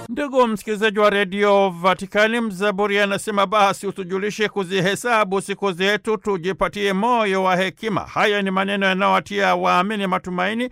Ndugu msikilizaji wa redio Vatikani, mzaburi anasema basi utujulishe kuzihesabu siku zetu, tujipatie moyo wa hekima. Haya ni maneno yanayowatia waamini matumaini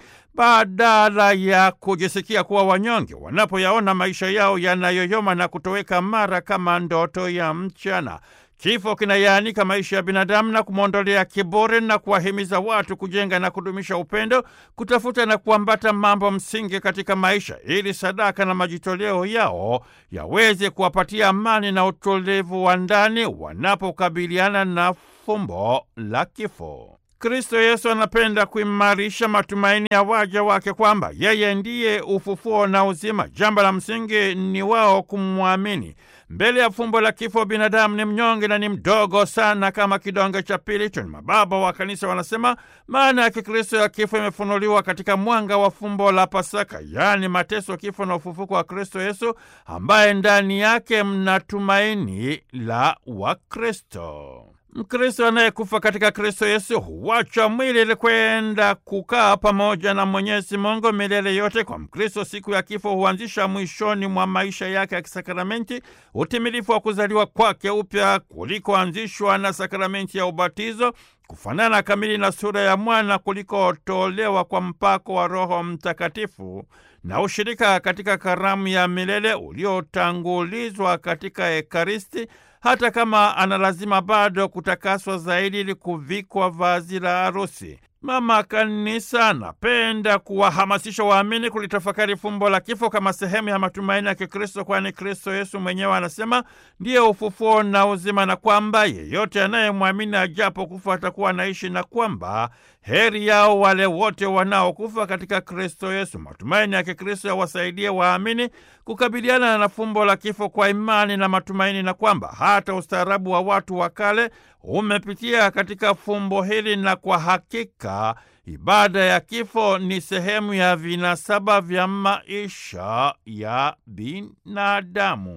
badala ya kujisikia kuwa wanyonge wanapoyaona maisha yao yanayoyoma na kutoweka mara kama ndoto ya mchana. Kifo kinayaanika maisha ya binadamu na kumwondolea kiburi na kuwahimiza watu kujenga na kudumisha upendo, kutafuta na kuambata mambo msingi katika maisha, ili sadaka na majitoleo yao yaweze kuwapatia amani na utulivu wa ndani wanapokabiliana na fumbo la kifo. Kristo Yesu anapenda kuimarisha matumaini ya waja wake kwamba yeye ndiye ufufuo na uzima. Jambo la msingi ni wao kumwamini. Mbele ya fumbo la kifo, binadamu ni mnyonge na ni mdogo sana kama kidonge cha pilicho. Ni mababa wa kanisa wanasema maana ya Kikristo ya kifo imefunuliwa katika mwanga wa fumbo la Pasaka, yaani mateso, kifo na ufufuko wa Kristo Yesu, ambaye ndani yake mna tumaini la Wakristo. Mkristo anayekufa katika Kristo Yesu huwacha mwili ili kwenda kukaa pamoja na Mwenyezi Mungu milele yote. Kwa Mkristo, siku ya kifo huanzisha mwishoni mwa maisha yake ya kisakramenti utimilifu wa kuzaliwa kwake upya kulikoanzishwa na sakramenti ya ubatizo, kufanana kamili na sura ya mwana kulikotolewa kwa mpako wa Roho Mtakatifu na ushirika katika karamu ya milele uliotangulizwa katika Ekaristi hata kama ana lazima bado kutakaswa zaidi ili kuvikwa vazi la harusi. Mama Kanisa anapenda kuwahamasisha waamini kulitafakari fumbo la kifo kama sehemu ya matumaini ya Kikristo, kwani Kristo Yesu mwenyewe anasema ndiye ufufuo na uzima, na kwamba yeyote anayemwamini ajapo kufa atakuwa anaishi, na kwamba heri yao wale wote wanaokufa katika Kristo Yesu. Matumaini ya Kikristo yawasaidie waamini kukabiliana na fumbo la kifo kwa imani na matumaini, na kwamba hata ustaarabu wa watu wa kale umepitia katika fumbo hili, na kwa hakika ibada ya kifo ni sehemu ya vinasaba vya maisha ya binadamu.